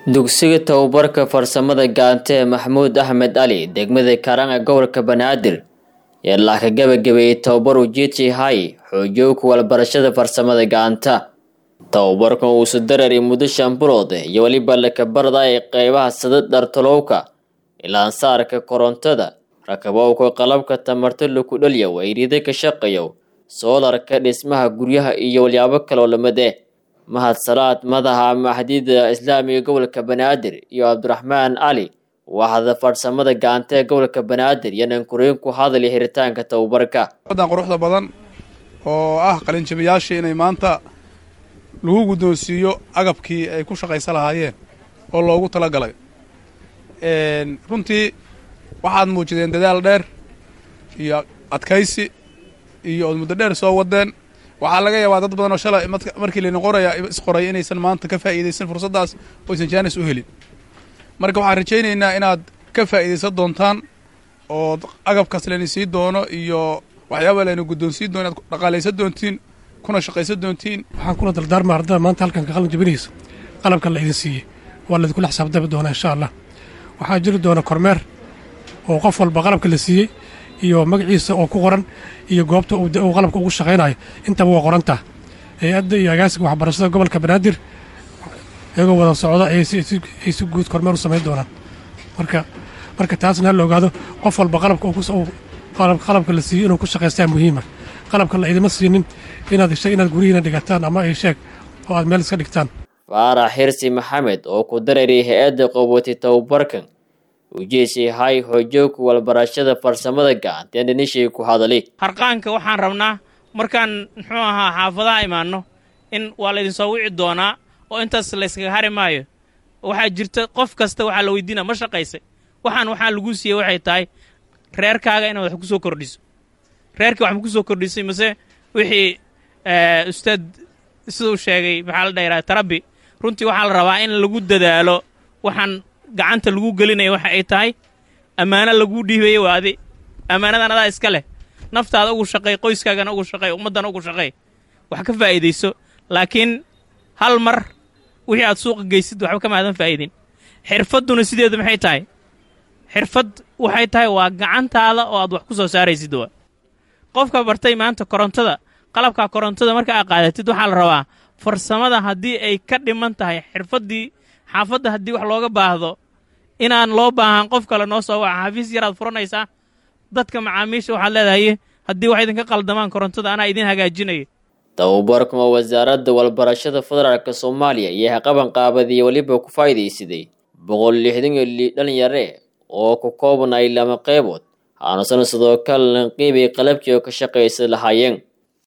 dugsiga tababarka farsamada gacanta ee maxamuud axmed cali degmada karanga gobolka banaadir ee laaka gabagabeeyey tababar ujeedsi hay xoojooka walbarashada farsamada gacanta tababarkan uusu darari muddo shan bilood iyo weliba lakabarda ee qeybaha sada dhartalowka ilaansaarka korontada rakabowka qalabka tamarta laku dhaliyo wayrida ka shaqeeyo soolarka dhismaha guryaha iyo walyaabo kaloo lamade mahad salaad madaxa maxdida islaamiga gobolka banaadir iyo cabdiraxmaan cali waxda farsamada gacanta ee gobolka banaadir iyo nankureen ku hadlay xiritaanka tababarka dan quruxda badan oo ah qalinjabiyaashii inay maanta lagu guddoonsiiyo agabkii ay ku shaqaysa lahaayeen oo loogu talagalay runtii waxaad muujideen dadaal dheer iyo adkaysi iyo ood muddo dheer soo wadeen waxaa laga yaabaa dad badan oo shalay markii layna qoraya isqoray inaysan maanta ka faa'iidaysan fursaddaas oo aysan jaanis u helin marka waxaan rajaynaynaa inaad ka faa'iidaysan doontaan oo agabkaas layna sii doono iyo waxyaaba layna guddoonsiin doono inaad dhaqaalaysan doontiin kuna shaqaysan doontiin waxaan kula dardaarma ardada maanta halkan ka qalin jabinaysa qalabkan la idin siiyey waa laidinkula xisaabtami doonaa insha allah waxaa jiri doona kormeer oo qof walba qalabka la siiyey iyo magaciisa oo ku qoran iyo goobta uu qalabka ugu shaqaynayo intaba waa qorantaa hay-adda iyo agaasiga waxbarashada gobolka banaadir iyagoo wada socda ay si guud kormeer u samayn doonaan marka marka taasna hala ogaado qof walba qalabka qalabka la siiyey inuu ku shaqaystaa muhiima qalabka la idima siinin inaad inaad gurihiina dhigataan ama ay sheeg oo aad meel iska dhigtaan faarax xirsi maxamed oo ku darariyay hay-adda qowatay tababarkan ujeesi hay xoojooka walbarashada farsamada gacanta dhanishay ku hadali harqaanka waxaan rabnaa markaan muxuu ahaa xaafadaha imaanno in waa laydinsoo wici doonaa oo intaas layskaga hari maayo waxaa jirta qof kasta waxaa la weydiina ma shaqaysay waxaan waxaa laguu siiyey waxay tahay reerkaaga inaad wax ku soo kordhiso reerkii wax ma ku soo kordhisay mase wixii ustaad siduu sheegay maxaa la dhayiraa tarabi runtii waxaa la rabaa in lagu dadaalo waxaan gacanta lagu gelinaya waxa ay tahay ammaano laguu dhiibaye waa adi ammaanadan adaa iska leh naftaada ugu shaqay qoyskaagana ugu shaqay ummaddana ugu shaqay wax ka faa'iidayso laakiin hal mar wixii aad suuqa geysid waxba ka maadan faa'iidin xirfadduna sideedu maxay tahay xirfad waxay tahay waa gacantaada oo aad wax ku soo saaraysid waa qofka bartay maanta korontada qalabka korontada marka aad qaadatid waxaa la rabaa farsamada haddii ay ka dhiman tahay xirfaddii xaafadda haddii wax looga baahdo inaan loo baahan qof kale noo soo waca xafiis yaraad furanaysaa dadka macaamiisha waxaad leedahay haddii wax idinka qaldamaan korontada anaa idin hagaajinaya tababarkan oo wasaaradda walbarashada federaalk soomaaliya iyo haqaban qaabadiya weliba ku faa'iidaysaday boqol lixdan iyo li dhalinyare oo ku kooban ay lama qeybood aanusan sidoo kale lanqiibay qalabkii oo ka shaqaysa lahaayeen